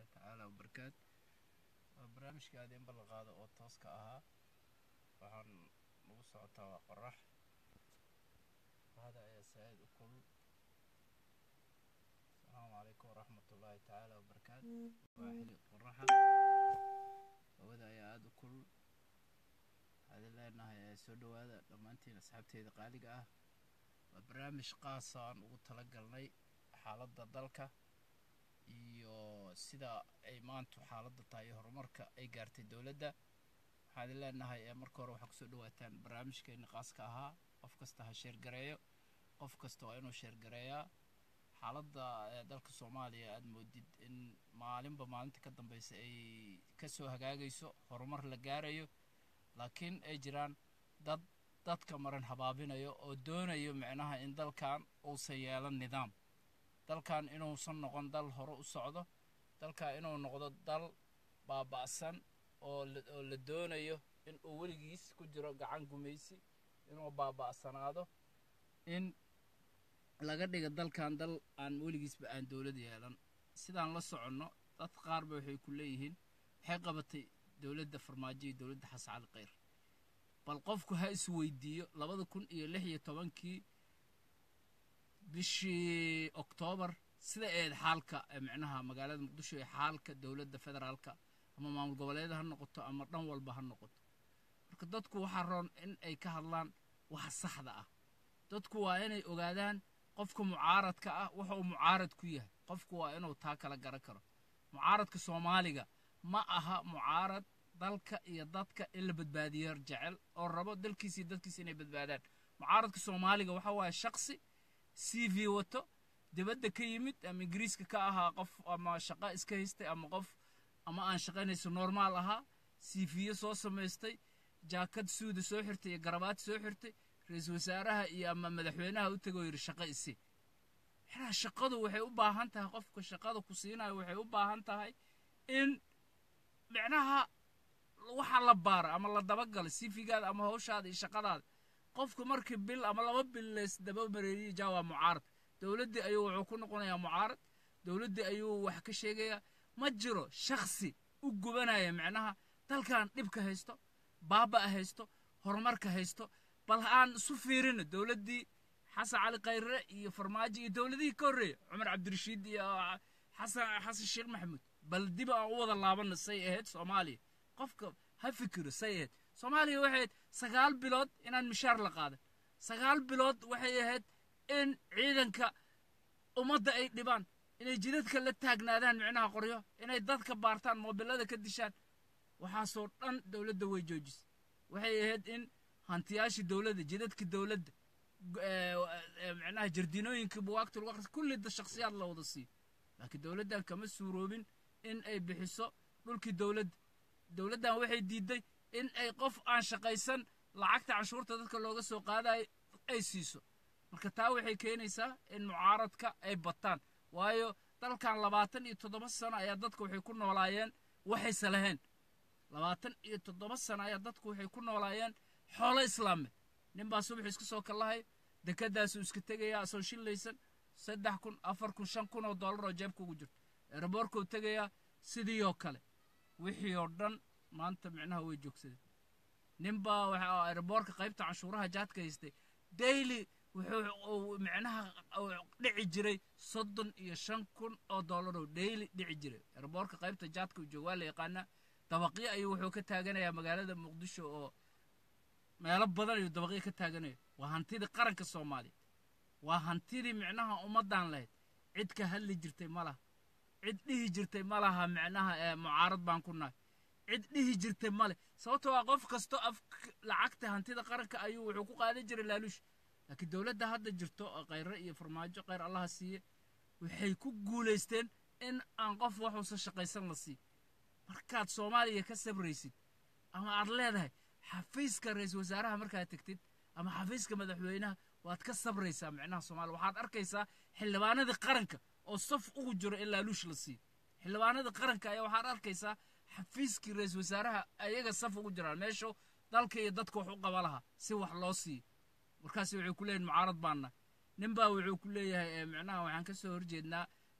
tacaala wabarakaatu waa barnaamijka aad in ballan qaado oo tooska ahaa waxaan nagu socotaa waa qorax hada ayaa saa-id u kulul asalaamu calaykum waraxmat ullaahi tacaala wabarakaatu waa xili qoraxa hawada ayaa aada u kulul waxaadin leenahay ee soo dhowaada dhammaantiin asxaabteeda qaaliga ah waa barnaamij qaasa aan ugu tala galnay xaaladda dalka iyo sida ay maantu xaaladda tahay iyo horumarka ay gaartay dowladda waxaadin leenahay ee marka hore waxaa kusoo dhawaataan barnaamijkeeni qaaska ahaa qof kasta ha sheergareeyo qof kasta waa inuu sheergareeyaa xaaladda dalka soomaaliya aada moodid in maalinba maalinta ka dambeysa ay kasoo hagaagayso horumar la gaarayo laakiin ay jiraan dad dadka maran habaabinayo oo doonayo micnaha in dalkan uusan yeelan nidaam dalkan inuusan noqon dal hore u socdo dalkan inuu noqdo dal baaba'san oo oo la doonayo in uu weligiis ku jiro gacan gumaysi inuu baaba'sanaado in laga dhiga dalkan dal aan weligiisba aan dowlad yeelan sidaan la soconno dad qaarba waxay ku leeyihiin waxay qabatay dowladda farmaajo iyo dowladda xasan cali kheyr bal qofku ha isweydiiyo labada kun iyo lix iyo tobankii bishii oktoobar sida eed xaalka micnaha magaalada muqdisho ee xaalka dowladda federaalka ama maamul goboleeda ha noqoto ama dhan walba ha noqoto marka dadku waxaa roon in ay ka hadlaan waxa saxda ah dadku waa inay ogaadaan qofka mucaaradka ah waxa uu mucaarad ku yahay qofku waa inuu taa kala garan karo mucaaradka soomaaliga ma aha mucaarad dalka iyo dadka in la badbaadiyo jecel oo rabo dalkiisa iyo dadkiisa inay badbaadaan mucaaradka soomaaliga waxa waaye shaksi c v wato dibadda ka yimid ama ingiriiska ka ahaa qof ama shaqo iska haystay ama qof ama aan shaqaynayso normaal ahaa c viyo soo samaystay jaakad suuda soo xirtay iyo garabaad soo xirtay ra-iisul wasaaraha iyo ama madaxweynaha u tegoo yidhi shaqo isi xilaa shaqadu waxay u baahan tahay qofka shaqada ku siinayo waxay u baahan tahay in micnaha waxa la baara ama la dabagala sifigaada ama hawshaada iyo shaqadaada qofku markii bil ama laba bil lees daba mareeriya jaa waa mucaarad dowladdii ayuu wuxuu ku noqonayaa mucaarad dowladdii ayuu wax ka sheegayaa ma jiro shaksi u gubanaya micnaha dalkan dhibka haysto baaba' haysto horumarka haysto bal aan isu fiirino dowladdii xasan cali khayre iyo farmaajo iyo dowladihii ka horreeya cumar cabdirashiid iyo xasan xasan sheekh maxamuud bal dib aan u wada laabana say ahayd soomaaliya qofka ha fikiro say ahayd soomaaliya waxay ahayd sagaal bilood inaan mishaar la qaadan sagaal bilood waxay ahayd in ciidanka ummadda ay dhibaan inay jidadka la taagnaadaan micnaha qoryo inay dadka baartaan moobilada ka dishaan waxaasoo dhan dowladda way joojisay waxay ahayd in hantiyaashii dowladda jidadka dowladda micnaha jardiinooyinka buwaagta lagu aqrisa kulli shakhsiyaad la wada siiyo laakiin dowladdan kama suuroobin in ay bixiso dhulkii dowladda dowladdan waxay diiday in ay qof aan shaqaysan lacagta canshuurta dadka looga soo qaadayo ay siiso marka taa waxay keenaysaa in mucaaradka ay bataan waayo dalkan labaatan iyo toddoba sano ayaa dadka waxay ku noolaayeen waxayse lahayn labaatan iyo toddoba sano ayaa dadku waxay ku noolaayeen xoolo islaame nin baa subax iska soo kallahay dekadaasuu iska tegayaa asoo shillaysan saddex kun afar kun shan kun oo dollar oo jeebka ugu jirto eeraboorkuu tegayaa sidii oo kale wixii oo dhan maanta micnaha way joogsadeen nin baa waxa eeraboorka qaybta canshuuraha jaadka haystay daily wuxuu micnaha dhici jiray soddon iyo shan kun oo dollar oo daily dhici jiray eeraboorka qaybta jaadka uu jooga waa la yaqaanaa dabaqyo ayuu wuxuu ka taaganayaa magaalada muqdisho oo meelo badan ayuu dabaqyo ka taaganaya waa hantidii qaranka soomaaliya waa hantidii micnaha ummaddan lahayd cid ka hadli jirtay ma laha cid dhihi jirtay ma laha micnaha ee mucaarad baan ku nahay cid dhihi jirtay male sababto waa qof kasto af lacagta hantida qaranka ayuu wuxuu ku qaadan jiray laaluush laakiin dowladda hadda jirto oo khayre iyo farmaajo khayr allaha siiye waxay ku guulaysteen in aan qof waxuusan shaqaysan la siiy markaad soomaaliya ka sabraysid ama aad leedahay xafiiska ra-iisul wasaaraha markaad tegtid ama xafiiska madaxweynaha waad ka sabraysaa micnaha soomaaliya waxaad arkaysaa xildhibaanadii qaranka oo saf ugu jiro in laaluush la siiyo xildhibaanadii qaranka ayaa waxaad arkaysaa xafiiskii ra-iisul wasaaraha ayaga saf ugu jiraan meeshu dalka iyo dadka wax u qaba lahaa si wax loo siiyo markaas waxay ku leeyihin mucaarad baanna nin baa wuxuu ku leeyahay micnaha waxaan ka soo horjeednaa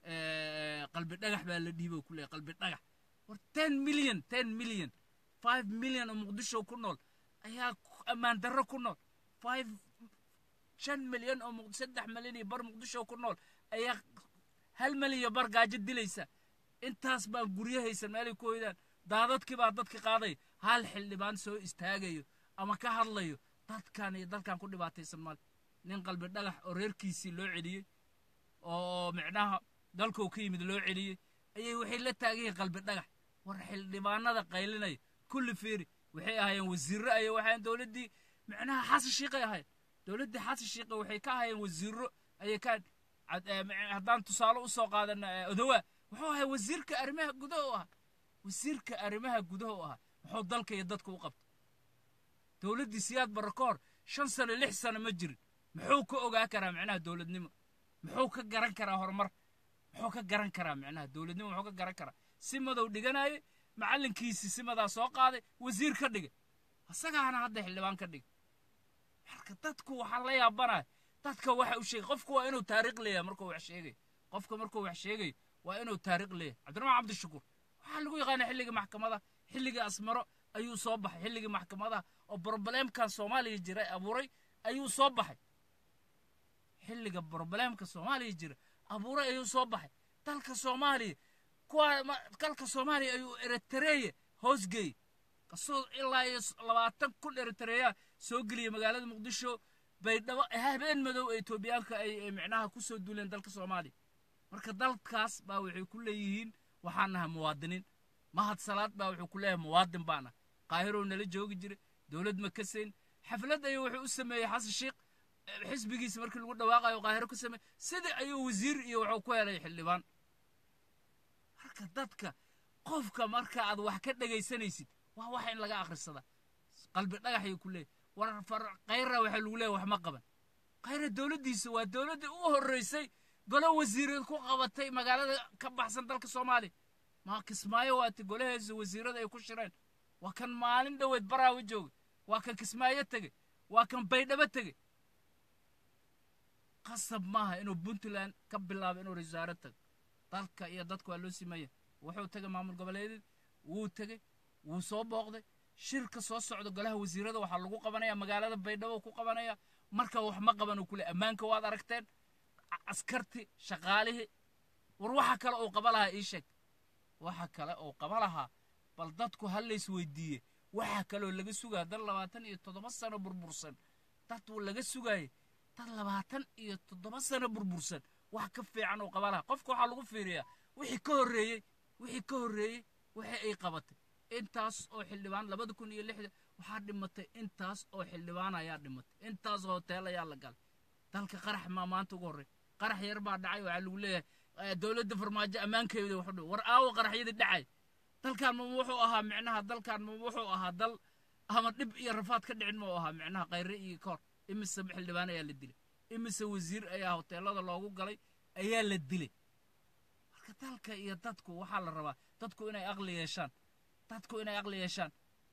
qalbi dhagax baa la dhiibo ku leeyahay qalbi dhagax war ten million ten million five million oo muqdisho ku nool ayaa ammaan darro ku nool five shan milyan oo saddex milyan iyo bar muqdisho ku nool ayaa hal milyan iyo bar gaajo dilaysa intaas baan guryo haysan meelay ku hoydaan daadadkii baa dadka qaaday hal xildhibaan soo istaagayo ama ka hadlayo dadkan iyo dalkan ku dhibaataysan male nin qalbi dhagax oo reerkiisii loo celiyey oo micnaha dalkuu ka yimid loo celiyey ayay waxay la taagan yihiin qalbi dhagax war xildhibaanada qaylinaya kulli fiiri waxay ahaayeen wasiirro aya waxaayeen dowladdii micnaha xasan shiiqay ahayd dowladdii xasan shiiqa waxay ka ahaayeen wasiirro ayay ka haddaan tusaale u soo qaadana odowaa wuxuu ahay wasiirka arrimaha gudaha u ahaa wasiirka arrimaha gudaha u ahaa muxuu dalka iyo dadka u qabta dowladdii siyaad barre ka hor shan sano lix sano ma jirin muxuu ka ogaa karaa micnaha dowladnimo muxuu ka garan karaa horumar muxuu ka garan karaa micnaha dowladnimo muxuu ka garan karaa si madow dhiganaye macallinkiisii si madaa soo qaaday wasiir ka dhigay isagaana hadda xildhibaan ka dhigay marka dadku waxaa la yaabanaya dadka waxa u sheegay qofku waa inuu taariikh leeyahay markuu wax sheegayo qofka markuu wax sheegayo waa inuu taariikh leeyahay cabdiraxmaan cabdishakuur waxaa lagu yaqaana xilligii maxkamadaha xilligii asmaro ayuu soo baxay xilligii maxkamadaha oo brobleemkan soomaaliya jira abuuray ayuu soo baxay xilliga brobleemka soomaaliya jira abuuray ayuu soo baxay dalka soomaaliya kuwa dalka soomaaliya ayuu eritreya hoosgeeyey kasoo ilaa iyo labaatan kun eritreya soo geliyay magaalada muqdisho baydhabo habeen madow ee etoobiyaanka ay micnaha ku soo duuleen dalka soomaaliya marka dalkaas baa waxay ku leeyihiin waxaan nahay muwaadiniin mahad salaad baa wuxuu ku leeyahay muwaadin baan ah qaahirow nala joogi jira dowlad ma kasayn xaflad ayuu wuxuu u sameeyey xasan sheikh xisbigiisa markii lagu dhawaaqayo qaahiro ka sameeyey sidii ayuu wasiir iyo wuxuu ku helay xildhibaan marka dadka qofka marka aad wax ka dhegaysanaysid waa waxa in laga akhrisadaa qalbi dhagaxayuu ku leeyahy war khayra waxaa lagu leeyahy wax ma qaban khayra dowladdiisa waa dowladdii u horreysay golo wasiireed ku qabatay magaalada ka baxsan dalka soomaaliya ma kismaayo waati golaheesa wasiirada ay ku shireen waa kan maalin dhoweed baraawe joogay waa kan kismaayo tegey waa kan baydhabo tegey qasab maaha inuu puntland ka bilaabo inuu wasaaro tago dalka iyo dadka waa loo simaya wuxuu tegay maamul goboleedeed wuu tegey wuu soo booqday shirka soo socda golaha wasiirada waxaa lagu qabanaya magaalada baydhabo ku qabanaya marka wax ma qaban uu kule ammaanka waad aragteen askarti shaqaalihii war waxa kale uu qaba lahaa ii sheeg waxa kale uu qaba lahaa bal dadku ha lays weydiiye waxa kaleoo laga sugaya dad labaatan iyo toddoba sano burbursan dad laga sugaye dad labaatan iyo toddoba sano burbursan wax ka fiican uu qaba lahaa qofka waxaa lagu fiiriyaa wixii ka horreeyey wixii ka horreeyey wixii ay qabatay intaas oo xildhibaan labada kun iyo lixda waxaa dhimatay intaas oo xildhibaan ayaa dhimatay intaas hotel ayaa la galay dalka qarax maa maanta ugu horrey qarax yar baa dhacay waxaa lagu leeyahay dowladda farmaajo ammaankeeda wuxuu dhow war aawo qaraxyadii dhacay dalkan ma wuxuu ahaa micnaha dalkan ma wuxuu ahaa dal ama dhib iyo rafaad ka dhicin ma ahaa micnaha khayre iyo koor imise xildhibaan ayaa la dilay imise wasiir ayaa hoteelada loogu galay ayaa la dilay marka dalka iyo dadku waxaa la rabaa dadku inay aqli yeeshaan dadku inay aqli yeeshaan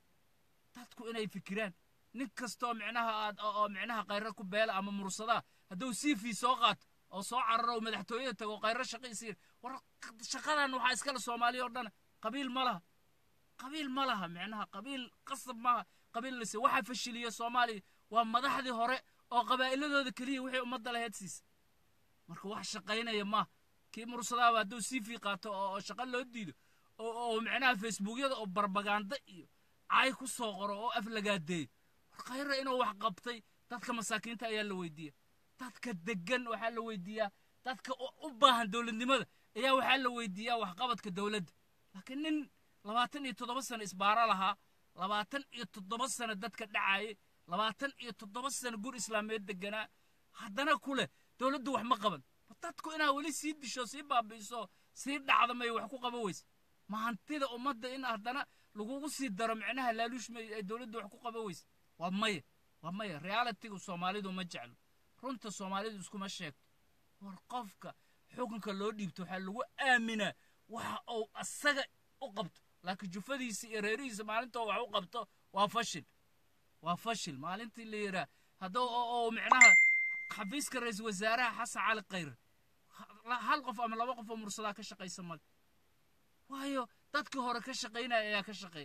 dadku inay fikiraan nin kastoo micnaha aad oo micnaha khayre ku beela ama mursadaa hadduu cv soo qaato oo soo cararo oo madaxtooyada tago khayre shaqaysiir war shaqadan waxaa iskale soomaaliya oo dhan qabiil ma laha qabiil ma laha micnaha qabiil qasab maaha qabiil lase waxaa fashiliya soomaaliya waa madaxdii hore oo qabaa'iladooda keliya wixii ummadda laheyd siisa marka wax shaqaynaya maaha kii mursadaaba hadduu cv qaato oo shaqo loo diido oo micnaha facebookyada oo barbaganda iyo cay ku soo qoro oo af lagaadeeyo war khayra inuu wax qabtay dadka masaakiinta ayaa la weydiiya dadka degan waxaa la weydiiyaa dadka u baahan dowladnimada ayaa waxaa la weydiiyaa waxqabadka dowladda laakiin nin labaatan iyo toddoba sano isbaaro lahaa labaatan iyo toddoba sano dadka dhacaye labaatan iyo toddoba sano gur islaameed deganaa haddana ku leh dowladdu wax ma qaban dadku inaa weli sii disho sii baabi'iso sii dhacda may wax ku qaban weyse ma hantida ummadda in haddana lagugu sii daro micnaha laaluush may ay dowladdu wax ku qaban weyse waa maya waa maya realitigu soomaalidu ma jeclo runta soomaalidu iskuma sheegto war qofka xukunka loo dhiibto waxaa lagu aaminaa waxa uu asaga u qabto laakiin jufadiisa iyo reerihiisa maalintoo wax u qabto waa fashil waa fashil maalintii la yidhaah hadduu oo micnaha xafiiska ra-iisul wasaaraha xasan cali khayre hal qof ama laba qof oo mursadaa ka shaqaysa male waayo dadkii hore ka shaqaynaya ayaa ka shaqeeya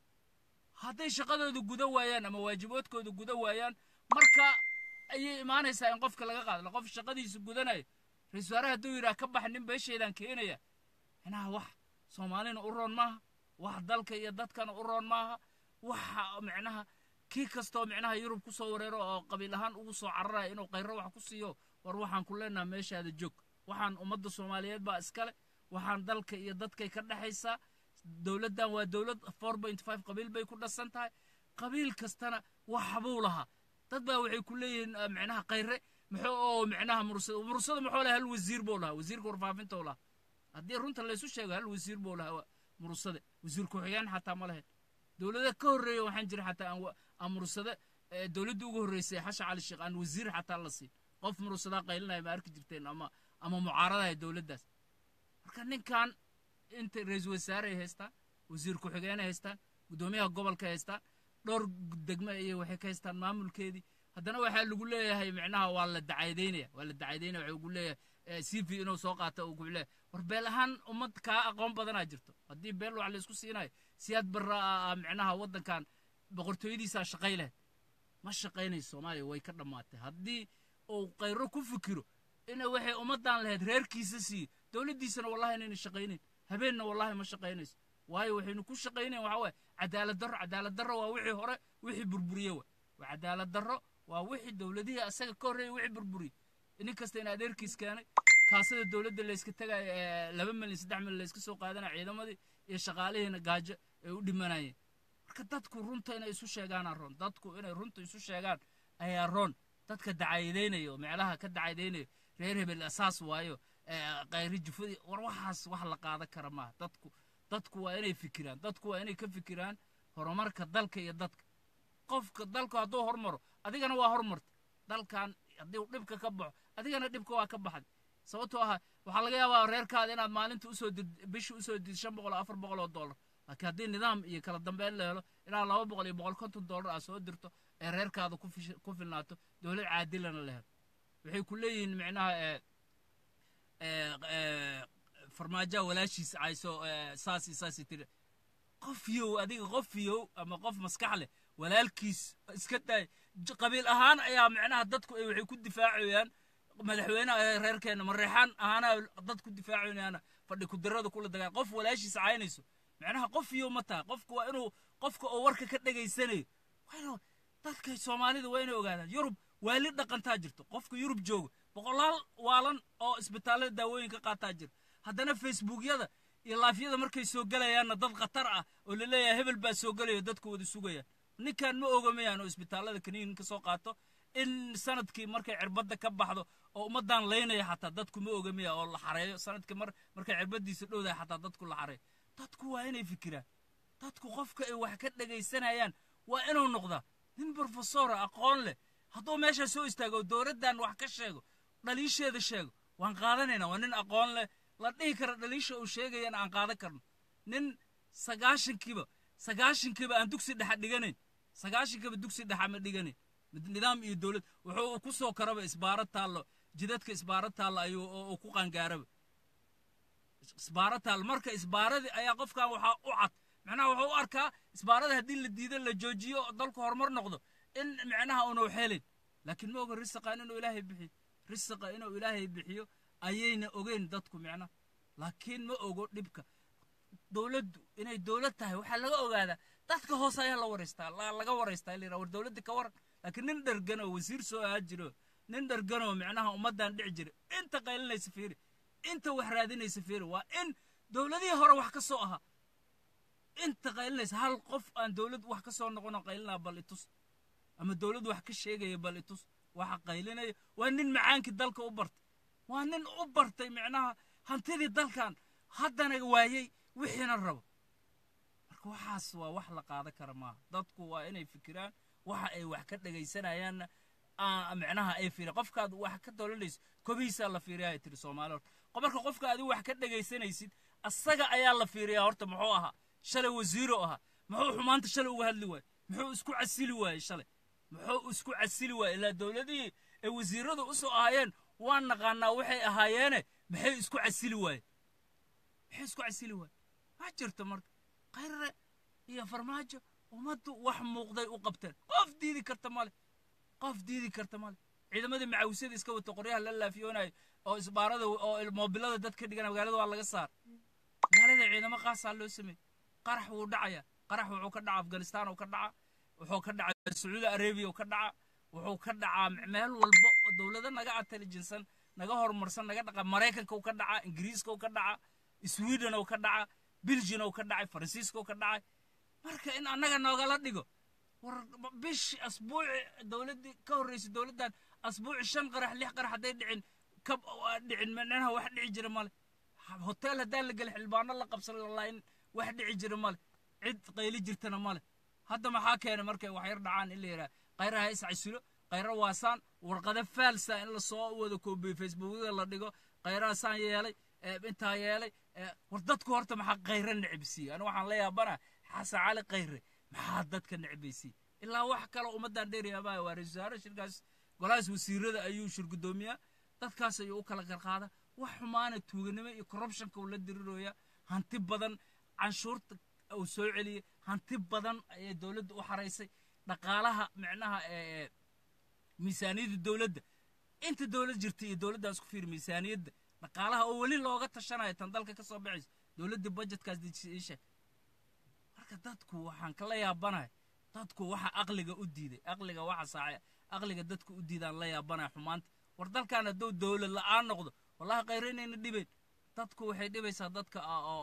hadday shaqadooda guda waayaan ama waajibaadkooda guda waayaan marka ayay imaanaysaa in qofka laga qaadlo qof shaqadiisa gudanayo ra-isul wasaare hadduu yidhaha ka bax nin beesheedaan keenaya micnaha wax soomaalina u roon maaha wax dalka iyo dadkana u roon maaha waxa micnaha kii kastoo micnaha yurub ku soo wareero oo qabiil ahaan ugu soo cararaya inuu qayro wax ku siiyo war waxaan ku leenaha meeshaada joog waxaan ummadda soomaaliyeed baa iskale waxaan dalka iyo dadkay ka dhexaysaa dowladdan waa dowlad four point five qabiil bay ku dhasan tahay qabiil kastana waxbuu lahaa dad baa waxay ku leeyihiin micnaha qayre muxuu oo micnaha mursada mursada muxuu lahaa hal wasiir buu lahaa wasiirka warfaafinta uu lahaa haddii runta laysu sheego hal wasiir buu lahaa mursade wasiir ku-xigeen xataa ma lahayn dowlada ka horreeya waxaan jira xataa aan mursade dowladda ugu horreysay xasha cali sheekh aan wasiir xataa la siin qof mursadaa qaylinaya ma arki jirteen ama ama mucaaradaya dowladdaas marka ninkan inta ra-iisul wasaare ay haystaan wasiir ku-xigeenay haystaan guddoomiyaha gobolka haystaan dhowr degme iyo waxay ka haystaan maamulkeedii haddana waxaa lagu leeyahay micnaha waa la dacaydaynaya waa la dacaydayna waxa ugu leeyahay c v inuu soo qaato uu ku leeyahay war beel ahaan ummad kaa aqoon badanaa jirto haddii beel wax laysku siinayo siyaad barra micnaha waddankan boqortooyadiisaa shaqay lahayd ma shaqaynayso soomaaliya way ka dhammaatay haddii uu qayro ku fikiro ina waxay ummaddan lahayd reerkiisa siiyo dowladdiisana wallahi inayna shaqaynayn habeenna wallahi ma shaqaynayso waayo waxaynu ku shaqaynayn waxa waaye cadaalad darro cadaalad darro waa wixii hore wixii burburiye wa waa cadaalad darro waa wixii dowladihii asaga ka horreeyay wixii burburiyey nin kasta in adeerkiis keenay kaasada dowladda layska tagaya laba milyan saddex milyan layska soo qaadanaya ciidamadii iyo shaqaalihiina gaajo ay u dhimanayeen marka dadku runta inay isu sheegaanaa roon dadku inay runta isu sheegaan ayaa roon dadka dacaydaynaya oo meelaha ka dacaydaynaya reer hebel asaas waayo qayri jufadii war waxaas wax la qaadan kara maaha dadku dadku waa inay fikiraan dadku waa inay ka fikiraan horumarka dalka iyo dadka qofka dalku hadduu hormaro adigana waa hormarta dalkan haddii uu dhibka ka baxo adigana dhibka waa ka baxday sababtoo ah waxaa laga yaabaa reerkaada inaad maalinta usoo did bishii usoo did shan boqol oo afar boqol oo dollar laakiin haddii nidaam iyo kala dambeyn la helo ilaa laba boqol iyo boqol konton dollar aad soo dirto ee reerkaada ku filnaato dowlad caadilana la helo waxay ku leeyihiin micnaha farmaajoa walaashiisa cayso saas iyo saas tiri qof yow adiga qof yow ama qof maskax leh walaalkiis iska daay qabiil ahaan ayaa micnaha dadku ay waxay ku difaacayaan madaxweyneha reerkeena mareexaan ahaana dad ku difaacayaana fadhi kudirada kula dagaan qof walaashiisa caynayso micnaha qof yow ma taha qofku waa inuu qofka oo warka ka dhegaysanayo waa dadka soomaalida waa inay ogaadaan yurub waali dhaqantaa jirto qofka yurub jooga boqolaal waalan oo isbitaallada daawooyinka qaataa jira haddana facebookyada iyo laafyada markay soo gelayaanna dad khatar ah oo la leeyahay hebel baa soo gelaya dadku wada sugayaan ninkan ma ogamayaan oo isbitaallada kaniinin ka soo qaato in sanadkii markay cirbadda ka baxdo oo ummaddan laynaya xataa dadku ma ogamaya oo la xareeyo sanadkii mar markay cirbaddiisa dhowdahay xataa dadku la xareeyo dadku waa inay fikiraan dadku qofka ay wax ka dhegaysanayaan waa inuu noqdaa nin brofesora aqoon leh hadduu meeshaa soo istaago dowladdan wax ka sheego dhaliisheeda sheego waan qaadanaynaa waa nin aqoon leh la dhihi kara dhaliisha uu sheegayana aan qaadan karno nin sagaashankiiba sagaashankiiba aan dugsi dhexa dhiganayn sagaashankiiba dugsi dhexa ma dhiganayn nidaam iyo dowlad wuxuu ku soo karaba isbaaro taallo jidadka isbaaro taallo ayuu ku qaangaaraba isbaaro taallo marka isbaaradii ayaa qofkan waxaa u cad macnaha wuxuu u arkaa isbaarada haddii la diido la joojiyo dalku horumar noqdo in micnaha uunu helin laakiin ma oga risaqan inuu ilaahay bixiyo risaqa inuu ilaahay bixiyo ayayna ogeyn dadku micnaha laakiin ma ogo dhibka dowladdu inay dowlad tahay waxaa laga ogaadaa dadka hoose ayaa la waraystaa laga waraystaa la war dowladda ka waran laakiin nin dhergan oo wasiir soo ahaa jiro nin dhergan oo micnaha ummaddan dhici jira inta qaylinaysa fiiri inta wax raadinaysa fiiri waa in dowladihii hore wax ka soo ahaa inta qaylinaysa hal qof aan dowlad wax ka soo noqonoo qaylinaa bal itus ama dowlad wax ka sheegaya bal itus waxa qaylinaya waa nin macaankii dalka u bartay waa nin u bartay micnaha hantidii dalkan haddana waayey wixiina rabo marka waxaas waa wax la qaadan kara maaha dadku waa inay fikiraan waxa ay wax ka dhegaysanayaanna micnaha ay fiiriyan qofkaad wax ka doolanayso kobihiisaa la fiiriya ay tiri soomaali horta marka qofka adigu wax ka dhegaysanaysid asaga ayaa la fiiriyaa horta muxuu ahaa shalay wasiiro ahaa muxuu xumaanta shalay uga hadli waaye muxuu isku casili waayey shalay muxuu isku casili waayey ilaa dowladihii ay wasiiradu u soo ahaayeen waan naqaanaa waxay ahaayeene maxay isku casili waayeen maxay isku casili waayeen ma jirto marka khayre iyo farmaajo ummaddu wax muuqday u qabteen qof diidi karta male qof diidi karta male ciidamadii macawisada iska wata qoryaha la laafiyoonayo oo isbaarada oo moobilada dad ka dhigana magaalada waa laga saar magaalada ciidamo qaasaa loo sameeyey qarax wuu dhacaya qarax wuxuu ka dhaca afghanistan uu ka dhaca wuxuu ka dhaca sacuudi arabia uu ka dhaca wuxuu ka dhacaa meel walba oo dowlado naga intelligensan naga horumarsan naga dhaqa maraykanka uu ka dhaca ingiriiska uu ka dhaca sweden uu ka dhaca belgian uu ka dhacay faransiiska uu ka dhacay marka in annaga noogala dhigo war bishi asbuuci dowladdii ka horreysay dowladdan asbuuci shan qarax lix qarax hadday dhicin ka dhicin micnaha wax dhici jira male hotel haddaan la gelin xildhibaano la qabsan lalaain wax dhici jira male cid qayli jirtana male hadda maxaa keenay markay wax yar dhacaan in la yidhaha khayraha is casilo khayra waasaan warqado faalsa in lasoo wada koobiyo facebookyada la dhigo khayraha saan yeelay intaa yeelay war dadku horta maxaa khayra necbisiiye aniga waxaan la yaabana xasan cali khayre maxaa dadka necbaysiiye ilaa wax kale ummaddan dheeryaabaa waa ra-isul wasaare shirkaas golahaas wasiirada ayuu shirgudoomiyaa dadkaas ayuu u kala qarqaada wax xumaana tuuganimo iyo corruptionka uu la dirirooya hanti badan canshuurta uu soo celiyey hanti badan ayay dowladda u xaraysay dhaqaalaha micnaha miisaaniyadda dowladda inta dowlad jirta iyo dowladdaas ku fiir miisaaniyadda dhaqaalaha oo weli looga tashanayo tan dalka ka soo baxaysa dowladda budgetkaas dejisha marka dadku waxaan kala yaabanahay dadku waxa aqliga u diiday aqliga waxa saace aqliga dadku u diidaan la yaabanahay xumaanta war dalkan hadduu dowlad la'aan noqdo wallahi khayre inayna dhibayn dadku waxay dhibaysaa dadka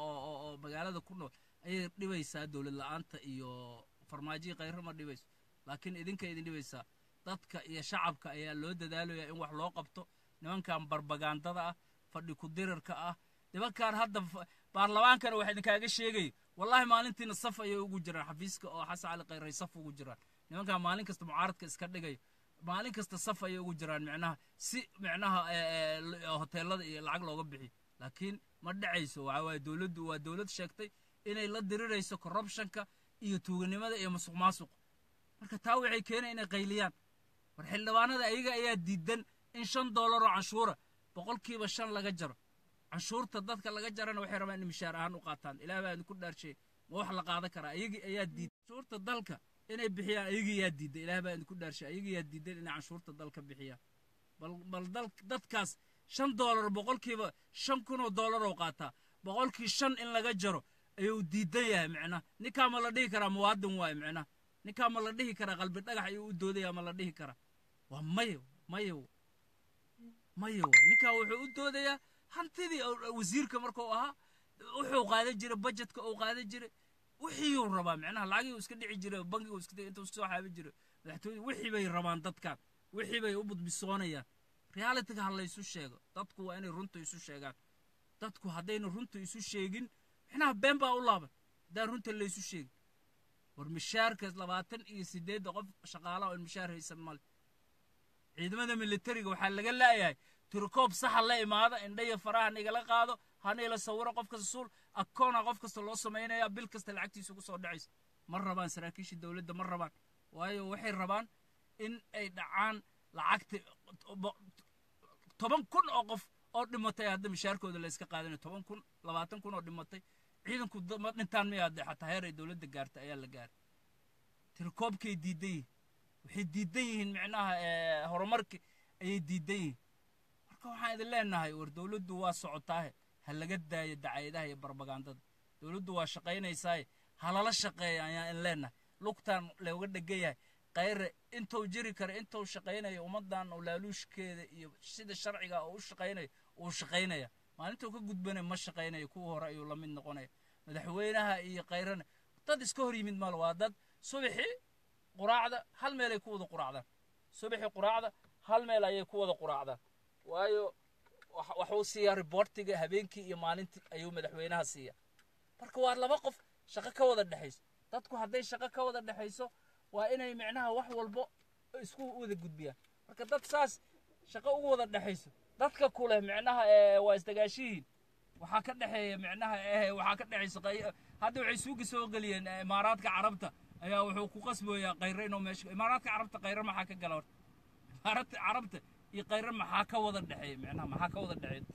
oo magaalada ku nool ayay dhibaysaa dowlad la'aanta iyo farmaajihii khayre ma dhibayso laakiin idinka idin dhibaysaa dadka iyo shacabka ayaa loo dadaalaya in wax loo qabto nimankan barbagandada ah fadhi ku-dirarka ah nimankan hadda baarlamaankana waxa idinkaaga sheegaya wallahi maalintiina saf ayay ugu jiraan xafiiska oo xasan cali khayray saf ugu jiraan nimankan maalin kasta mucaaradka iska dhigayo maalin kasta saf ayay ugu jiraan micnaha si micnaha hoteelada iyo lacag looga bixiyo laakiin ma dhacayso waxa waaye dowladdu waa dowlad sheegtay inay la dirirayso corruptionka iyo tuuganimada iyo masuq maasuq marka taa waxay keenay inay qayliyaan war xildhibaanada ayaga ayaa diidan in shan doolar oo canshuura boqolkiiba shan laga jaro canshuurta dadka laga jarana waxay rabaan in mishaar ahaan u qaataan ilaah baa idinku dhaarsheey ma wax la qaadan karaa ayagii ayaa diiday canshuurta dalka inay bixiyaan ayagii yaa diiday ilaah baa idinku dhaarsheey ayagii yaa diidan inay canshuurta dalka bixiyaan bal bal dal dadkaas shan doolar boqolkiiba shan kunoo doolar oo qaataa boqolkii shan in laga jaro ayuu diidan yahay micnaha ninkaa ma la dhihi karaa muwaadin waaye micnaha ninkaa ma la dhihi karaa qalbi dhagax ayuu u doodaya ma la dhihi karaa waa mayo mayo mayo waay ninkaa wuxuu u doodayaa hantidii wasiirka markuu ahaa wuxuu qaadan jiray budgetka uu qaadan jiray wixiiyuu rabaa micnaha lacagii uu iska dhici jiray bankigu iska intuu soo xaabi jiray madaxtooyada wixii bay rabaan dadkan wixii bay u budbisoonayaan realityga ha laysu sheego dadku waa inay runta isu sheegaan dadku haddayna runta isu sheegin micnaha been baa u laaban haddaan runta laysu sheegin war mishaarka labaatan iyo sideedda qof shaqaalaha oon mishaar haysan male ciidamada militariga waxaa laga laayahay tirikoob saxa la imaada indhayo faraha nigala qaado hanila sawiro qof kasta suul akoona qof kasta loo samaynaya bil kasta lacagtiisa ugu soo dhacaysa ma rabaan saraakiisha dowladda ma rabaan waayo waxay rabaan in ay dhacaan lacagta toban kun oo qof oo dhimatay hadda mishaarkooda la iska qaadanayo toban kun labaatan kun oo dhimatay ciidanku ma dhintaan miyaade xataa heer ay dowladda gaartay ayaa la gaaray tirikoobkay diidan yihiin waxay diidan yihiin micnaha horumarki ayay diidan yihiin marka waxaan idin leenahay war dowladdu waa socotaahe ha laga daayo dacayadaha iyo barbagandada dowladdu waa shaqaynaysaaye ha lala shaqeeya ayaan idin leenahay lugtaan looga dhegan yahay khayre intuu jiri kara intuu shaqaynayo ummaddan oo laaluushkeeda iyo sida sharciga oo u shaqaynayo uu shaqaynaya maalintuu ka gudbanay ma shaqaynayo kuwa hore ayuu la mid noqonaya madaxweynaha iyo khayrana dad iska hor yimid mal waa dad subaxii quraacda hal meel ay ku wada quraacdaan subaxii quraacda hal meel ayay ku wada quraacdaan waayo waxuu siiyaa riboortiga habeenkii iyo maalintii ayuu madaxweynaha siiya marka waa laba qof shaqo ka wada dhexayso dadku hadday shaqo ka wada dhexayso waa inay micnaha wax walbo isku wada gudbiyaan marka dad saas shaqo ugu wada dhexayso dadka kuleh micnaha waa isdagaashihiin waxaa ka dhexeeya micnaha waxaa ka dhexaysa hadda waxay suuga soo geliyeen imaaraadka carabta ayaa wuxuu ku qasboyaa khayre inuu meesha imaaraadka carabta khayre maxaa ka gala horta imaaraadka carabta iyo khayre maxaa ka wada dhexeeya micnaha maxaa ka wada dhexeeya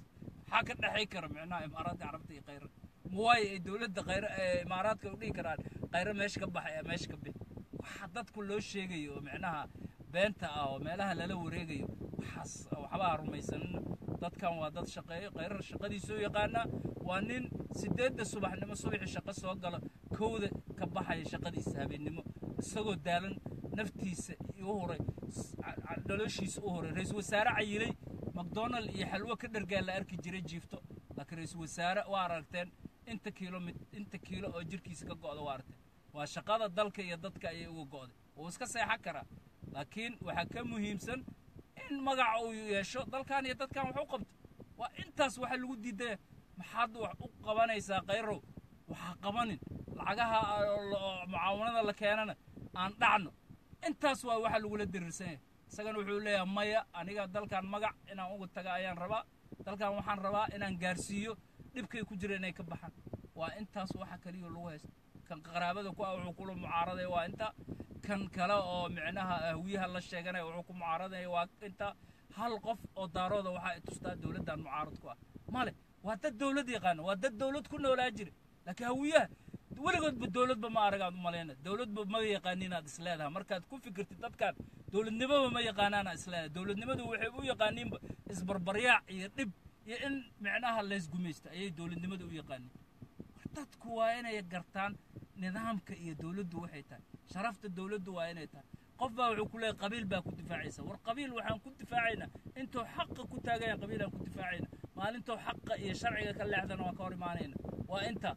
maxaa ka dhexay kara micnaha imaaraadka carabta iyo khayra muwaayo ay dowladda khayra ee imaaraadka u dhihi karaan khayra meesha ka baxay ee meesha ka bixi waxa dadku loo sheegayo oo micnaha beenta ah oo meelaha lala wareegayo waxaas waxbaa rumaysanina dadkan waa dad shaqeeyo khayrar shaqadiisuu yaqaanaa waa nin sideedda subaxnimo subaxii shaqo soo galo kowda ka baxaya shaqadiisa habeennimo isagoo daalan naftiisa u huray noloshiisa u huray ra-iisul wasaare cayilay macdonald iyo xalwo ka dhargaa la arki jiray jiifto laakiin ra-iisul wasaare waa aragteen inta kiilo mid inta kiilo oo jirkiisa ka go'da waa aragteen waa shaqada dalka iyo dadka ayay uga go'day wuu iska seexan karaa laakiin waxaa ka muhiimsan in magaca uu yeesho dalkan iyo dadkan wax u qabto waa intaas waxa lagu diidaya maxaad wax u qabanaysaa khayrow waxaa qabanin lacagaha mucaawanada la keenana aan dhacno intaas waa waxa lagula diriirsan yahay isagana wuxuu leeyahay maya aniga dalkan magac inaan uga taga ayaan rabaa dalkan waxaan rabaa inaan gaarsiiyo dhibkay ku jira inay ka baxaan waa intaas waxa kaliya lagu haysto kan qaraabada ku ah wuxuu kula mucaaradaya waa inta kan kale oo micnaha ahwiyaha la sheeganaya wuxuu ku mucaaradaya waa inta hal qof oo daarooda waxa ay tustaa dowladdan mucaarad ku ah male waa dad dowlad yaqaana waa dad dowlad ku noolaa jira laakiin hawiyaha weligoodba dowladba ma aragaad u malayna dowladba ma yaqaaniinaad isleedahay markaad ku fikirtid dadkan dowladnimaba ma yaqaanaana isleedahay dowladnimadu waxay u yaqaaniinba isbarbaryaac iyo dhib iyo in micnaha laysgumaysta ayay dowladnimada u yaqaaniin war dadku waa inay gartaan nidaamka iyo dowladdu waxay tahay sharafta dowladdu waa inay tahay qof baa wuxuu ku leeyahay qabiil baa ku difaacaysa war qabiil waxaan ku difaacaynaa intuu xaqa ku taagayaan qabiilaan ku difaacayna maalintuu xaqa iyo sharciga ka leexdana waan ka hor imaanayna waa inta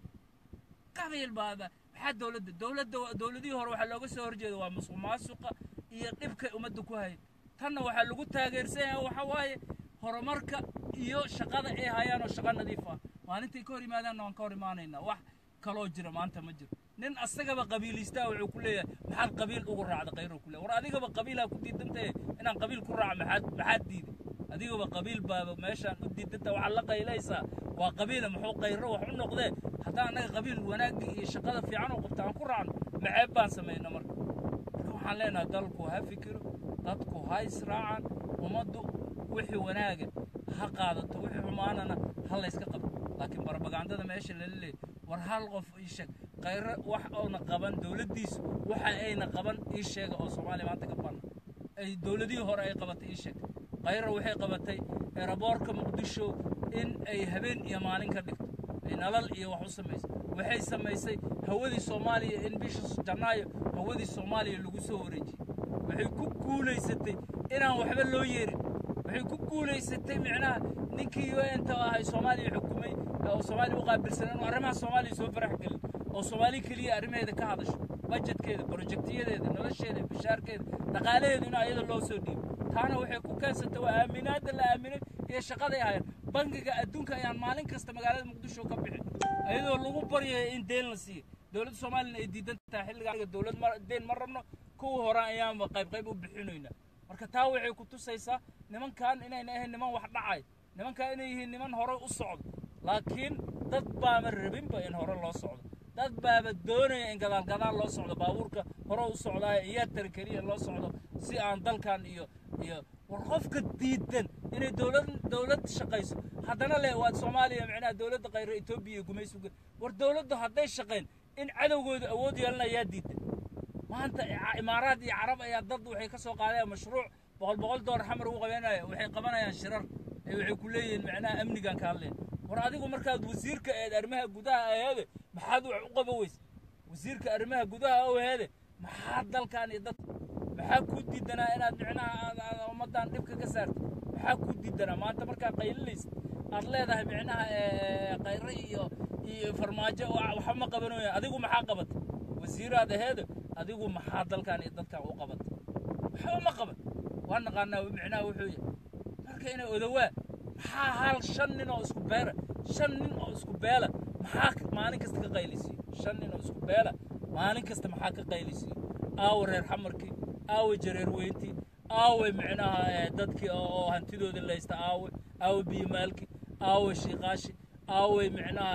qabiil baa maxaa dowladda dowladda dowladihii hore waxaa looga soo horjeeda waa musuq maasuqa iyo dhibkay ummadda ku hayay tanna waxaa lagu taageersan yahay waxa waaye horumarka iyo shaqada ay hayaan oo shaqo nadiif ah maalintay ka hor yimaadaanna waan ka hor imaanaynaa wax kaloo jira maanta ma jiro nin asagaba qabiilistaa wuxuu ku leeyahay maxaad qabiil ugu raacda khayro ku leeyahay war adigaba qabiilaa ku diidantahe inaan qabiil ku raaco maxaad maxaad diiday adigaba qabiil baaba meeshaan u diidanta waxaad la qaylaysaa waa qabiila muxuu khayro wax u noqdee haddaan annaga qabiil wanaagga iyo shaqada fiican oo qabta aan ku raacno maxeeb baan samayna marka marka waxaan leenahay dalku ha fikiro dadku ha israacaan ummaddu wixii wanaaga ha qaadato wixii xumaanana ha layska qabto laakiin barbagandada meesha lala leeyay war hal qof ii sheeg khayro wax oona qaban dowladdiisu waxa ayna qaban ii sheega oo soomaaliya maanta ka banna ay dowladihii hore ay qabatay ii sheeg khayro waxay qabatay eraboorka muqdisho in ay habeen iyo maalin ka dhigto ay nalal iyo wax u samayso waxay samaysay hawadii soomaaliya in bisha janaayo hawadii soomaaliya lagu soo wareejiyey waxay ku guulaysatay inaan waxba loo yeerin waxay ku guulaysatay micnaha ninkii un-ta ahay soomaaliya xukumay oo soomaaliya u qaabilsan inuu arrimaha soomaaliya soo farax gelin oo soomaali keliya arrimaheeda ka hadasho bajetkeeda brojektiyadeeda nolosheeda bishaarkeeda dhaqaalaheeda in ayada loo soo dhiibo taana waxay ku keensatay waa aaminaadda la aaminay iyo shaqaday hayaan bangiga adduunka ayaan maalin kasta magaalada muqdisho ka bixin iyadoo lagu baryaya in deen la siiyo dowladda soomaaliyana ay diidan tahay xilliga dowlad deen ma rabno kuwa hore ayaanba qayb qayb u bixinaynaa marka taa waxay ku tusaysaa nimankan inayna ahayn niman wax dhacay nimankan inay yihiin niman hore u socdo laakiin dad baaba rabinba in hore loo socdo dad baaba doonaya in gadaal gadaal loo socdo baabuurka hore u socdaaya iyaa tari keliya loo socdo si aan dalkan iyo iyo war qofka diidan inay dowlad dowlad shaqayso haddana le waad soomaaliya micnaha dowladda khayra etoobiya iyo gumaysuga war dowladdu hadday shaqayn in cadowgooda awood yeelanayaa diidan maanta imaaraad iyo carab ayaa dad waxay ka soo qaadayaan mashruuc boqol boqol doolar xamar ugu qabanaya waxay qabanayaan shirar ee waxay ku leeyihiin micnaha amnigan ka hadleen war adigu markaad wasiirka eed arrimaha gudaha aheede maxaad wax u qaban weyse wasiirka arrimaha gudaha aheede maxaad dalkan iyo dad maxaa kuu diidanaa inaad micnaha ummaddan dhibka ka saartid maxaa kuu diidanaa maanta markaa qaylinaysid aad leedahay micnaha khayre iyo iyo farmaajo waxba ma qabanooya adigu maxaa qabatay wasiiraad aheede adigu maxaa dalkan iyo dadkan u qabatay waxba ma qaban waa naqaanaa micnaha wuxuu yahay marka inay odowaa maxaa hal shan nin oo isku beela shan nin oo isku beela maxaa maalin kasta ka qaylisiiyo shan nin oo isku beela maalin kasta maxaa ka qaylisiiyo aawe reer xamarkii aawe jareer weyntii aawe micnaha dadkii oo hantidooda laysta aawe aawe biyomaalkii aawe shiiqaashi aawe micnaha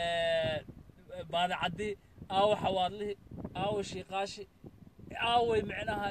baadacaddii aawe xawaadlihii aawe shiiqaashi aawe micnaha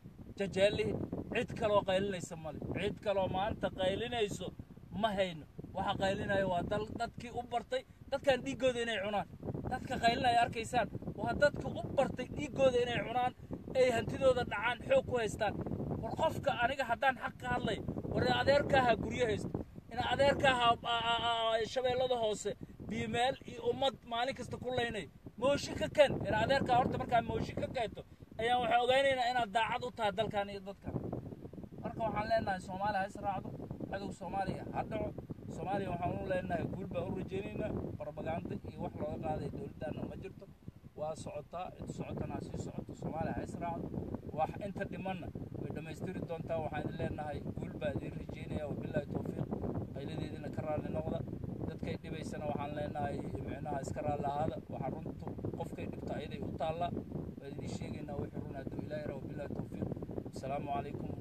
jajeelihii cid kaloo qaylinaysa male cid kaloo maanta qaylinayso ma hayno waxa qaylinaya waa dal dadkii u bartay dadkan dhiiggooda inay cunaan dadka qaylinaya arkaysaan waa dadka u bartay dhiiggooda inay cunaan ay hantidooda dhacaan xoog ku haystaan war qofka aniga haddaan xaq ka hadlay war adeerkaaha guryo haysto in adeerkaaha shabeellada hoose biimeel iyo ummad maalin kasta ku laynay mooshi ka ken in adeerkaa horta markaa mooshi ka keento ayaan waxaa ogaynaynaa inaad daacad u tahay dalkan iyo dadkan marka waxaan leenahay soomaaliya ha israacdo cadow soomaaliya ha dhaco soomaaliya waxaan u leenahay guul baan u rajaynaynaa barbaganda iyo wax looga qaaday dowladdaanna ma jirto waa socotaa inta socotana ha sii socoto soomaaliya ha israacdo wax inta dhimanna way dhammaystiri doontaa waxaan idin leenahay guul baa idiin rajaynaya wabilaahi towfiiq qayladeediina ka raalli noqda dadkay dhibaysana waxaan leenahay micnaha iska raalli ahaada waxaa runtu qofkay dhibta ayaday u taallaa waan idiin sheegaynaa wixii run hadduu ilaahi ra wabilaahi towfiiq asalaamu calaykum